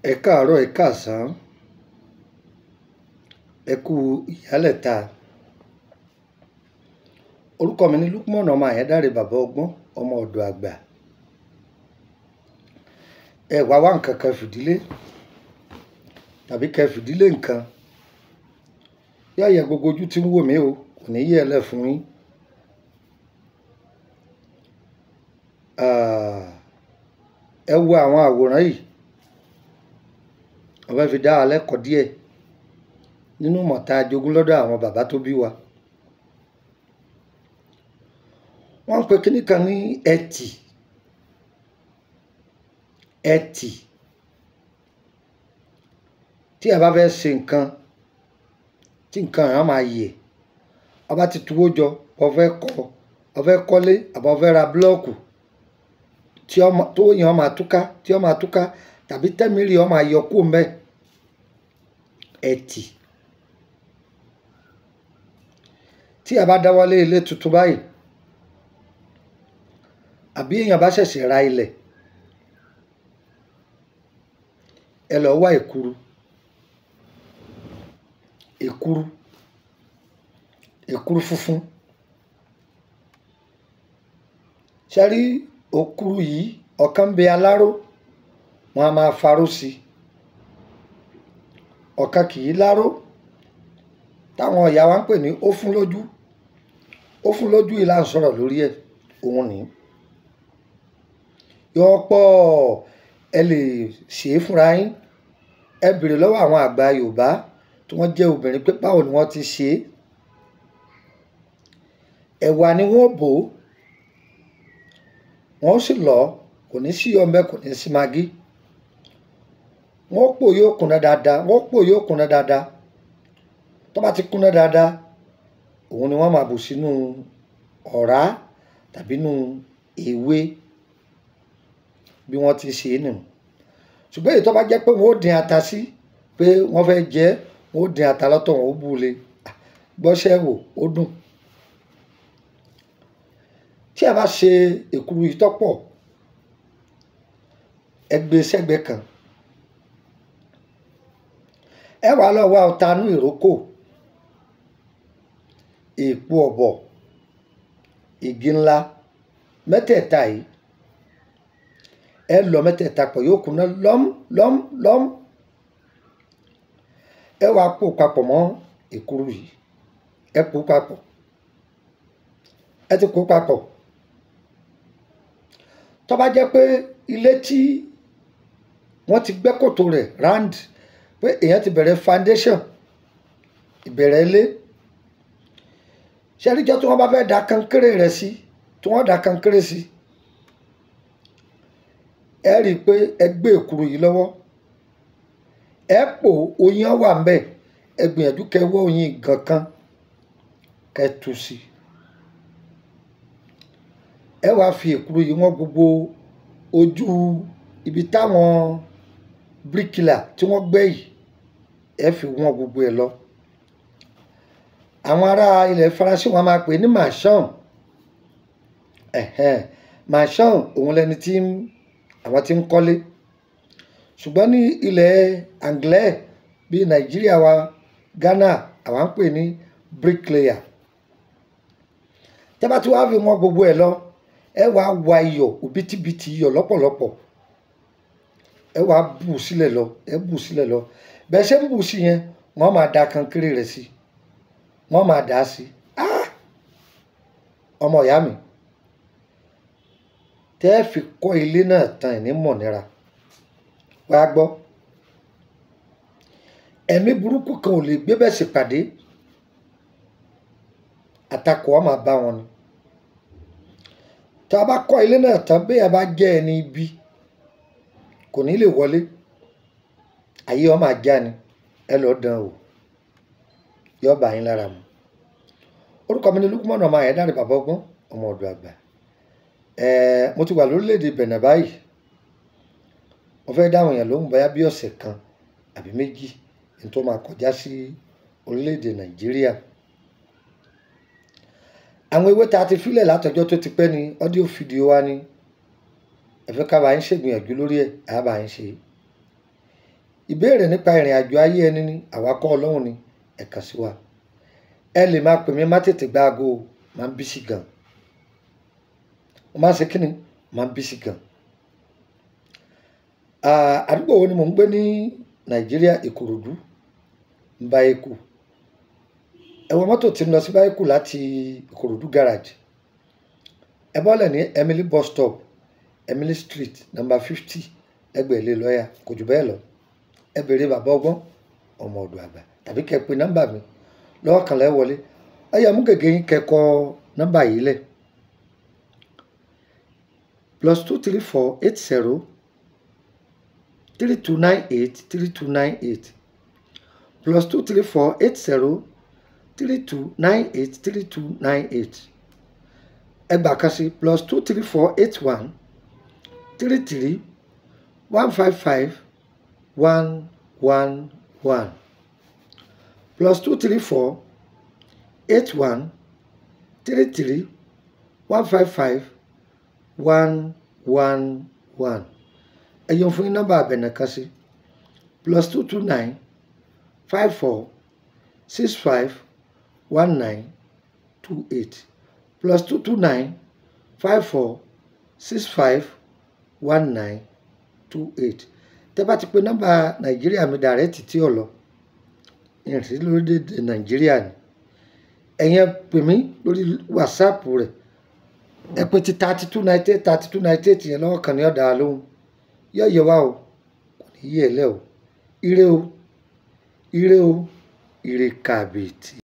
ẹ káàárọ̀ ẹ káàsán ẹ kú ìyálẹ̀ta orúkọ mi ni Lukman ọmọ Àyándáré bàbá ọgbọ́n ọmọ ọ̀dọ̀ àgbà ẹ wá wá nǹkan kan fìdílé tàbí kẹ fìdílé nǹkan yóò yẹ gbogbo ojú tí ń wò mí o kò ní yẹ ẹ lẹ fún yín Ah, ẹ wo àwọn àwòrán yìí wọ́n fẹ́ fi dá wa lẹ́kọ̀ọ́ díẹ̀ nínú mọ̀ta jogún lọ́dọ̀ àwọn bàbá tó bí wa wọ́n ń pe kíní kan ní ẹtì ẹtì tí ẹ bá fẹ́ ṣe nǹkan tí nǹkan yẹn máa yẹ ọba ti tuwó jọ ọ fẹ́ kọ́ ọ fẹ́ kọ́lé àbọ̀ ọ fẹ́ ra búlọ́ọ̀kù tí ọmọ tó yàn máa túká tí ọ máa túká tàbí tẹ́mìrì ọ máa yọ kó mbẹ́ ẹtì tí a bá dáwọ́lé ilé tuntun báyìí àbí èèyàn bá ṣẹ̀ṣẹ̀ ra ilẹ̀ ẹ lọ wá èkuru èkuru èkuru funfun ṣe rí òkuru yìí ọ̀kan bẹ aláró wọn a máa faró sí i ọ̀kan kì í láró táwọn ọ̀yà wa ń pè ní ó fún lójú ó fún lójú yìí là ń sọ̀rọ̀ lórí ẹ̀ òun ní yọ pọ̀ ẹ lè ṣe é fúnra yín ẹ bèrè lọ́wọ́ àwọn àgbà Yorùbá tí wọ́n jẹ́ obìnrin pé báwo ni wọ́n ti ṣe é ẹ̀wà ni wọ́n bò ó wọ́n sì lọ kò ní sí ọmọ kò ní sí magí wọ́n pò yóò kúnná dáadáa wọ́n pò yóò kúnná dáadáa tó bá ti kúnná dáadáa òun ni wọ́n máa bù sínú ọ̀rá tàbí nínú ewé bí wọ́n ti ṣe é nù ṣùgbọ́n èyí tó bá jẹ́ pé wọ́n ó dín ata sí pé wọ́n fẹ́ jẹ wọ́n ó dín ata lọ́tọ̀ wọ́n ó bú le gbọ́sẹ̀ wò ó dùn tí a bá ṣe èkuru yìí tọ́pọ̀ ẹ gbé sẹ́gbẹ̀ẹ́ kan ẹ wàá lọ wá ọ̀tanú ìrókò èèpo ọ̀bọ̀ igi ńlá mẹ́tẹ̀ẹ̀ta yìí ẹ lọ mẹ́tẹ̀ẹ̀ta pọ̀ yóò kúnná lọ́m lọ́m lọ́m ẹ wàá pò papọ̀ mọ́ èkuru yìí ẹ pò papọ̀ ẹ ti pò papọ̀ tó bá jẹ́ pé ilé tí wọ́n ti gbẹ́ kòtò rẹ̀ round pé èèyàn ti bẹ̀rẹ̀ foundation ìbẹ̀rẹ̀ ilé ṣẹ́ríjọ́ tí wọ́n bá fẹ́ da kankéré rẹ̀ sí tí wọ́n da kankéré sí ẹ rí i pé ẹ gbé èkuru yìí lọ́wọ́ ẹ pò oyin wà ń bẹ̀ ẹ gbìyànjú kẹ wọ́ oyin gan kan kẹ tú sí ẹ wàá fi èkuru yìí wọ́n gbogbo ojú ibi táwọn bíríkìlà tí wọ́n gbẹ́ yìí ẹ fi wọ́n gbogbo ẹ̀ lọ àwọn ará ilẹ̀ faransé wọn máa pè ní marchand marchand òun lẹni tí àwọn tí ń kọ́lé ṣùgbọ́n ní ilẹ̀ anglais bíi nàìjíríà wa ghana àwọn ń pè ní bricklayer tẹ́bá tí wàá fi wọ́n gbogbo ẹ̀ lọ ẹ wàá wa iyọ̀ òbítíbitì iyọ̀ lọ́pọ̀lọpọ̀ ẹ wàá bù sílẹ̀ lọ ẹ bù sílẹ̀ lọ bẹ́ẹ̀ ṣe ń bù sí yẹn wọ́n máa da kankéré rẹ̀ sí wọ́n máa dà á sí ọmọ ìyá mi tẹ́ ẹ fi kọ́ ilé náà tán ẹ̀ ní mọ̀nira wàá gbọ́ ẹ̀mí burúkú kan ò lè gbé bẹ́ẹ̀ sì pàdé àtakò ọ̀ máa bá wọn ni tá a bá kọ́ ilé náà tán bẹ́ẹ̀ bá jẹ́ ẹni ibi kò ní lè wọlé ayé ọ máa já ni ẹ lọ́ọ́ dán o yọ bá yín lára mu orúkọ mi ni Lukman ọmọ Àyándáré bàbá ọgbọ́n ọmọ ọ̀dọ̀ àgbà ẹ̀ẹ́ mo ti wà lórílẹ̀‐èdè Benin báyìí mo fẹ́ dáhùn yẹn lóhùn báyá bí ọ̀sẹ̀ kan àbí méjì ní tó máa kọjá sí orílẹ̀‐èdè Nàìjíríà àwọn ewé tá a ti filẹ̀ látọjọ́ tó ti pẹ́ ni ọ́díò fídíò wa ni ẹ fẹ́ ká bá yín ṣègbìyànjú lórí ẹ̀ á bá yín ṣe ìbéèrè nípa ìrìn àjò ayé ẹni ni àwa kọ́ ọlọ́run ni ẹ kàn sí wa ẹ lè máa pè mí má tètè gba aago o máa ń bísí gan mo máa ń ṣe kíni máa ń bísí gan Ah, àdúgbò wo ni mò ń gbé ní nàìjíríà ìkòròdú mbáyékù ẹ wọ mọ́tò tí ń lọ sí báyékù láti ìkòròdú garage ẹ bọ́lẹ̀ ní emily bus stop emily street number fifty ẹgbẹ̀ẹ́ ilé lọ́ọ̀yà kò jù bẹ́ẹ̀ lọ ẹ béèrè bàbá ọgbọ́n ọmọ ọ̀dọ̀ àgbà tàbí kẹ́ pe nọ́mbà mi lọ́wọ́ kan lẹ́ wọlé ẹ yá mú gègé yín kẹ́ kọ nọ́mbà yìí lẹ̀ plus two three four eight zero three two nine eight three two nine eight plus two three four eight zero three two nine eight three two nine eight ẹgbàá kan sí plus two three four eight one three three one five five one one one plus two three four eight one three three one five five one one one ẹ̀yọ̀ fún yín nọ́mbà àbẹ̀nà kan sí plus two two nine five four six five one nine two eight plus two two nine five four six five one nine two eight tẹ́ bá ti pe nọ́mbà nàìjíríà mi dàrẹ́tì tí ò lọ ìrìnsí lórílẹ̀‐èdè nàìjíríà ni ẹ̀yin ẹ pè mí lórí wàsáàpù rẹ̀ ẹ pè ti thirty two ninety eight thirty two ninety eight yẹn lọ́wọ́ kan ní ọ̀dà lóhùn yóò yẹ wá o kò ní yí ẹ lẹ́ o ire o ire o ire kàbìtì.